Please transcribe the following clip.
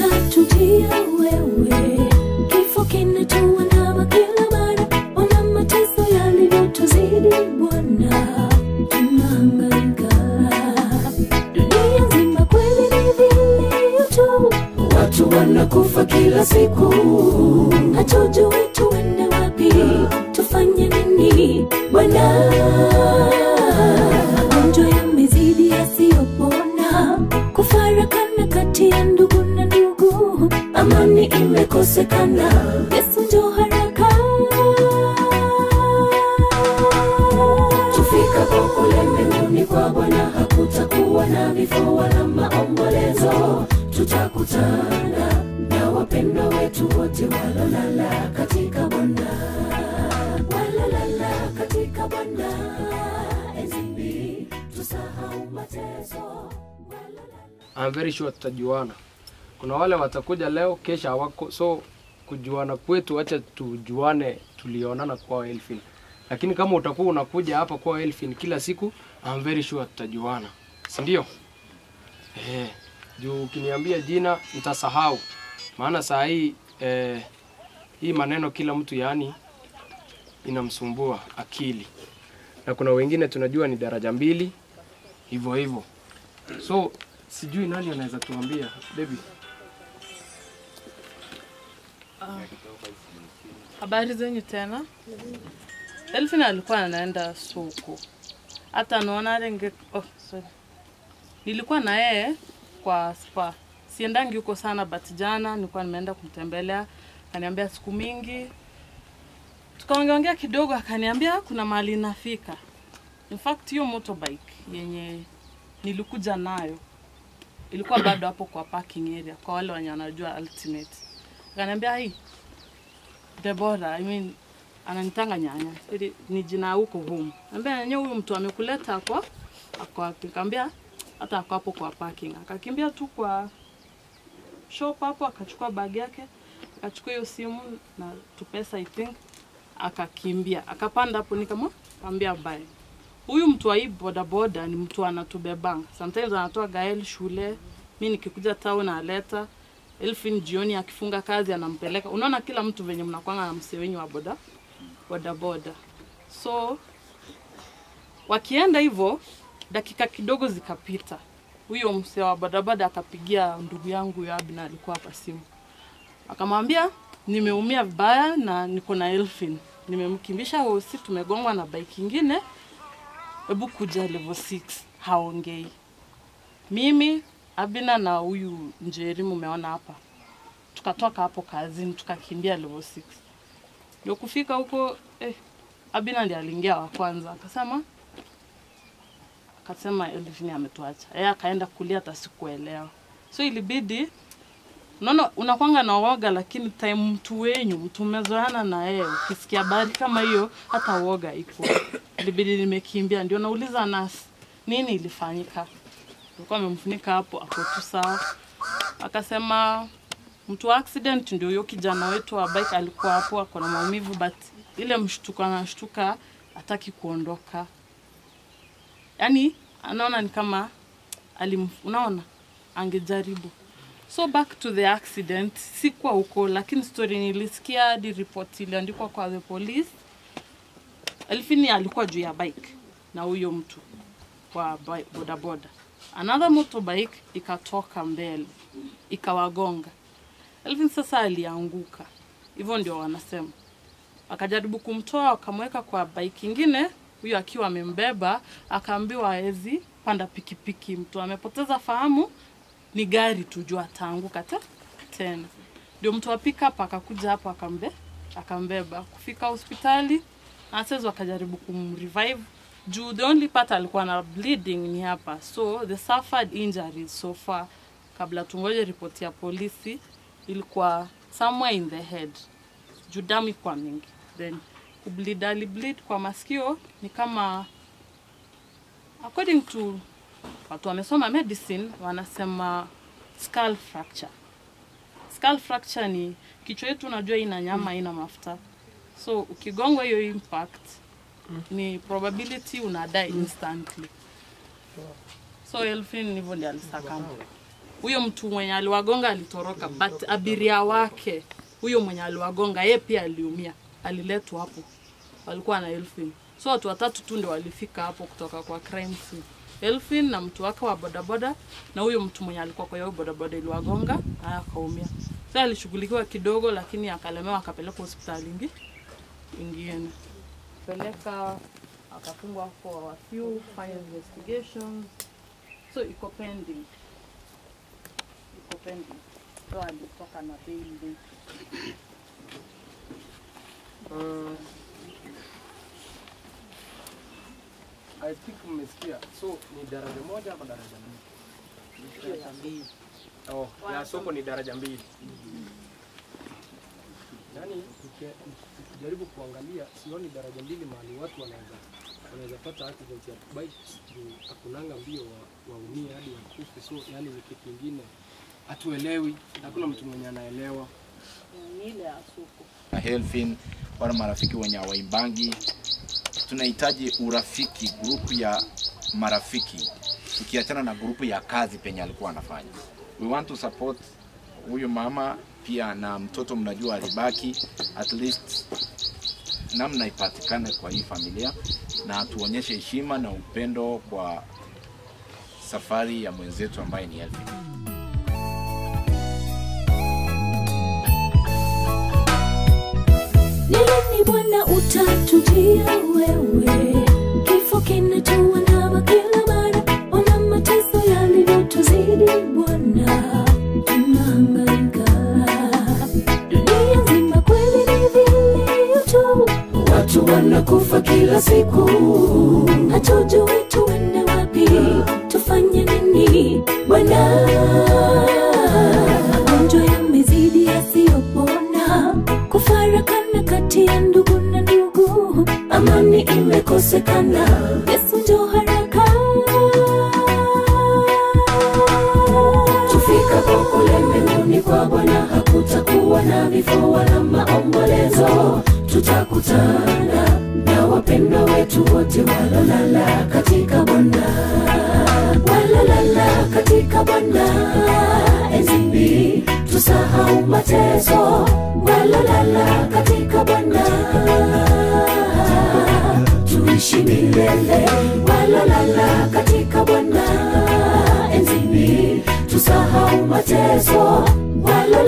utatutia wewe. Kifo kinatuandama kila mara, ona mateso yalivyotuzidi Bwana, tunahangaika. Dunia nzima kweli ni vilio tu, watu wanakufa kila siku, hatujui tuende wapi, tufanye nini Bwana? Magonjwa yamezidi yasiyopona, kufarakana kati ya ndugu na ndugu, amani imekosekana. Yesu njoo haraka, tufikapo kule mbinguni kwa Bwana hakutakuwa na vifo wala maombolezo, tutakutana na wapendwa wetu wote walolala katika Bwana, walolala katika Bwana. Enzini tusahau mateso, walolala I'm very sure tutajuana. Kuna wale watakuja leo, kesha hawako, so kujuana kwetu, acha tujuane, tulionana kwa Elfin. Lakini kama utakuwa unakuja hapa kwa Elfin kila siku, I'm very sure tutajuana, si ndio? Eh, juu ukiniambia jina nitasahau, maana saa hii eh, hii maneno kila mtu yaani inamsumbua akili, na kuna wengine tunajua ni daraja mbili hivyo hivyo, so sijui nani anaweza tuambia baby. Habari zenyu tena. Elfin alikuwa anaenda soko, hata naona renge. Oh, sorry. Nilikuwa na yeye kwa spa, siendangi huko sana, but jana nilikuwa nimeenda kumtembelea, akaniambia siku mingi, tukaongeongea kidogo, akaniambia kuna mahali nafika. In fact hiyo motorbike yenye nilikuja nayo ilikuwa bado hapo kwa parking area, kwa wale wenye wanajua Ultimate. Akaniambia hii Debora, I mean, ananitanga nyanya. Ili ni jina huko home. Ambia nyanya huyu mtu amekuleta kwa ako wapi? Kaambia hata ako hapo kwa parking. Akakimbia tu kwa shop hapo akachukua bag yake, akachukua hiyo simu na tu pesa I think akakimbia. Akapanda hapo nikamwambia bye. Huyu mtu wa hii bodaboda ni mtu anatubeba. Sometimes anatoa Gael shule, mi nikikuja town aleta Elfin jioni akifunga kazi anampeleka. Unaona kila mtu venye mnakwanga na msee wenyu wa boda boda boda. So wakienda hivyo, dakika kidogo zikapita, huyo msee wa bodaboda akapigia ndugu yangu huyo Abna alikuwa hapa simu, akamwambia nimeumia vibaya na niko na Elfin, nimemkimbisha hosi, tumegongwa na bike ingine, hebu kuja level 6 haongei. Mimi Abina na huyu Njeri mumeona hapa, tukatoka hapo kazini tukakimbia level 6 ndio kufika huko eh, Abina ndiye aliingia wa kwanza, akasema akasema Elvin ametuacha. Yeye akaenda kulia, hata sikuelewa, so ilibidi unaona, unakwanga na woga, lakini time mtu wenyu mtu umezoeana na yeye, ukisikia habari kama hiyo, hata woga iko. Ilibidi nimekimbia, ndio nauliza nasi nini ilifanyika alikuwa amemfunika hapo, ako tu sawa. Akasema mtu wa accident ndio huyo kijana wetu wa bike alikuwa hapo, ako na maumivu, but ile mshtuko anashtuka, hataki kuondoka, yani anaona ni kama alim, unaona angejaribu. So back to the accident, sikuwa huko, lakini story nilisikia hadi report iliandikwa kwa the police. Elfini alikuwa juu ya bike na huyo mtu wa bi- bodaboda another motorbike ikatoka mbele ikawagonga. Elvin sasa alianguka, hivyo ndio wanasema. Akajaribu kumtoa akamweka kwa bike ingine, huyo akiwa amembeba, akaambiwa hawezi panda pikipiki, mtu amepoteza fahamu, ni gari tu juu ataanguka te, tena. Ndio mtu wa pickup akakuja hapo akambe akambeba kufika hospitali, nurses wakajaribu kumrevive juu the only part alikuwa na bleeding ni hapa, so the suffered injuries so far, kabla tungoje ripoti ya polisi, ilikuwa somewhere in the head, juu damu ilikuwa mingi, then kubleed, alibleed kwa masikio ni kama according to watu wamesoma medicine wanasema skull fracture. Skull fracture ni kichwa yetu, unajua ina nyama, ina mafuta, so ukigongwa hiyo impact ni probability una die instantly. So Elfin hivyo ndio alisakama. huyo mtu mwenye aliwagonga alitoroka but abiria wake huyo mwenye aliwagonga yeye pia aliumia aliletwa hapo walikuwa na Elfin so watu watatu tu ndio walifika hapo kutoka kwa crime scene Elfin na mtu wake wa bodaboda na huyo mtu mwenye alikuwa kwa hiyo bodaboda iliwagonga haya akaumia so alishughulikiwa kidogo lakini akalemewa akapelekwa hospitali ingi ingine peleka akafungwa for a few fire investigations so iko pending iko pending so alitoka na bail date. Mm. I think mmesikia. So ni daraja moja ama daraja mbili? Oh, ya soko ni daraja mbili. Yaani tuki- tukijaribu kuangalia sioni daraja mbili mahali watu wanaweza wanaweza pata accident ya bikes juu hakunanga mbio wa- waumie hadi wakufe. So yani ni kitu kingine hatuelewi, hakuna mtu mwenye anaelewa. ni ile ya soko na Helfin, wale marafiki wenye hawaimbangi. Tunahitaji urafiki, grupu ya marafiki, tukiachana na grupu ya kazi penye alikuwa anafanya. We want to support huyu mama pia na mtoto, mnajua alibaki, at least namna ipatikane kwa hii familia, na tuonyeshe heshima na upendo kwa safari ya mwenzetu ambaye ni Helfin. Lini Bwana utatujia wewe? Kifo kinatuandama kila mara, ona mateso yalivyotuzidi Bwana, tunahangaika. Dunia nzima kweli ni vilio tu, watu wanakufa kila siku, hatujui tuende wapi, tufanye nini Bwana? Magonjwa yamezidi yasiyopona, kufarakana kati ya ndugu na ndugu, amani imekosekana. Yesu njoo haraka, tufikapo kule mbinguni kwa Bwana hakutakuwa na vifo wala maombolezo, tutakutana na wapendwa wetu wote walolala katika Bwana walolala katika Bwana enzini, tusahau mateso, walolala katika Bwana tuishi milele, walolala katika Bwana enzini, tusahau mateso, walolala